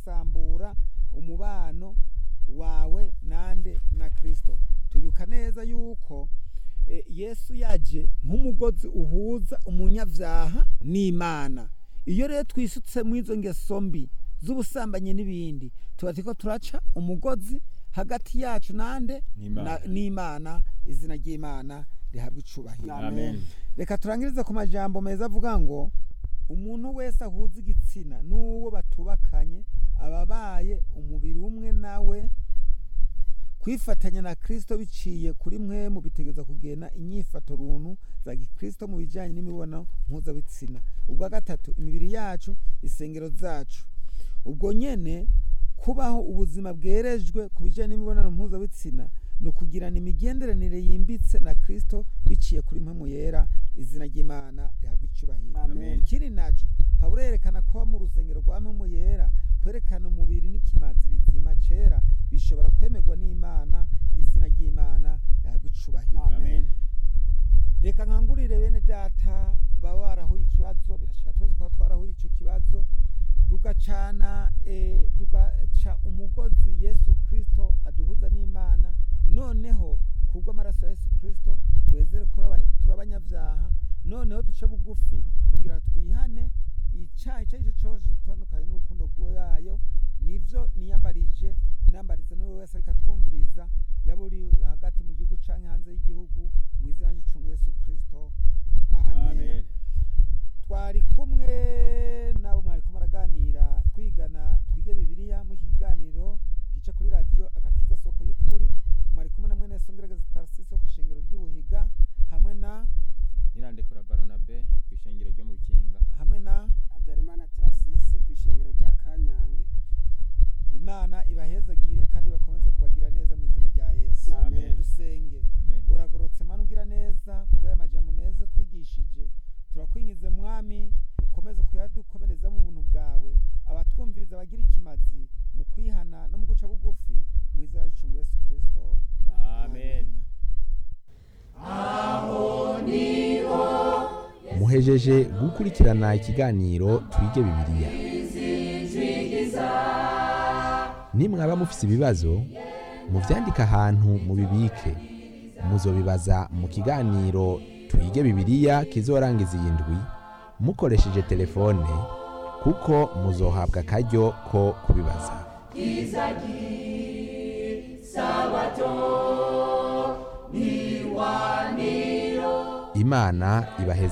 gusambura umubano wawe nande na kristo turibuka neza yuko eh, yesu yaje nk'umugozi uhuza umunyavyaha n'imana iyo rero twisutse mu izo ngeso mbi z'ubusambanyi n'ibindi tuba turiko turaca umugozi hagati yacu nande N'Imana. na- n'imana izina ry'imana rihabwa icubahiro amen reka turangirize ku majambo meza avuga ngo umuntu wese ahuza igitsina n'uwo batubakanye aba abaye umubiri umwe nawe kwifatanya na kristo biciye kuri mwe mu bitegereza kugena inyifato runtu za gikristo mu bijyanye n'imibonano mpuzabitsina ubwa gatatu imibiri yacu isengero zacu ubwo nyene kubaho ubuzima bwerejwe ku bijyanye n'imibonano mpuzabitsina ni ukugirana imigenderanire yimbitse na kristo biciye kuri mpemu yera izina ry'imana rihabwa icubahiro Amen. ikindi naco pawulo yerekana ko mu rusengero rwa mpemu yera kwerekana umubiri n'ikimazi bizima cera bishobora kwemerwa n'imana izina ry'imana rihabwa icubahiro amen reka nkangurire bene data baba barahuye ikibazo birashika twese kuba twarahuye ico kibazo tugacana eh, tugaca umugozi yesu kristo aduhuza n'imana noneho kubw'amaraso ya yesu kristo twezere ko turaba- turi abanyabyaha noneho duce bugufi kugira twihane icaha icyo ari cyo cyose gitandukanye n'urukundo rwayo nivyo niyambarije nambariza n'uwo wese ariko atwumviriza yaba uri hagati mu gihugu canke hanze y'igihugu mu izina ry'icungu yesu kristo amen, amen twari kumwe nabo mwariko maraganira twigana twige bibiliya mu iki kiganiro gica kuri radiyo agakiza soko y'ukuri mwari kumwe na mwene songerageza tarsisi wo kw'ishengero ry'ubuhiga hamwe na nirandekura baronabe ku ishengero ryo mu bikinga hamwe na habyarimana tarasisi ku ishengero rya kanyange imana ibahezagire kandi bakomeze kubagira neza mu izina rya yesu Amen. dusenge amen uragorotse mana ugira neza kubw'aya majambo meza twigishije turakwingize mwami ukomeze kuyadukomereza mu buntu bwawe abatwumviriza bagira ikimazi mu kwihana no mu guca bugufi mu izina ry'icungu yesu kristo amen muhejeje gukurikirana ikiganiro twige bibiliya nimwaba mufise ibibazo muvyandike ahantu mubibike muzobibaza mu kiganiro twige bibiliya kizorangiza iyi ndwi mukoresheje telefone kuko muzohabwa akaryo ko kubibaza imana ibaheze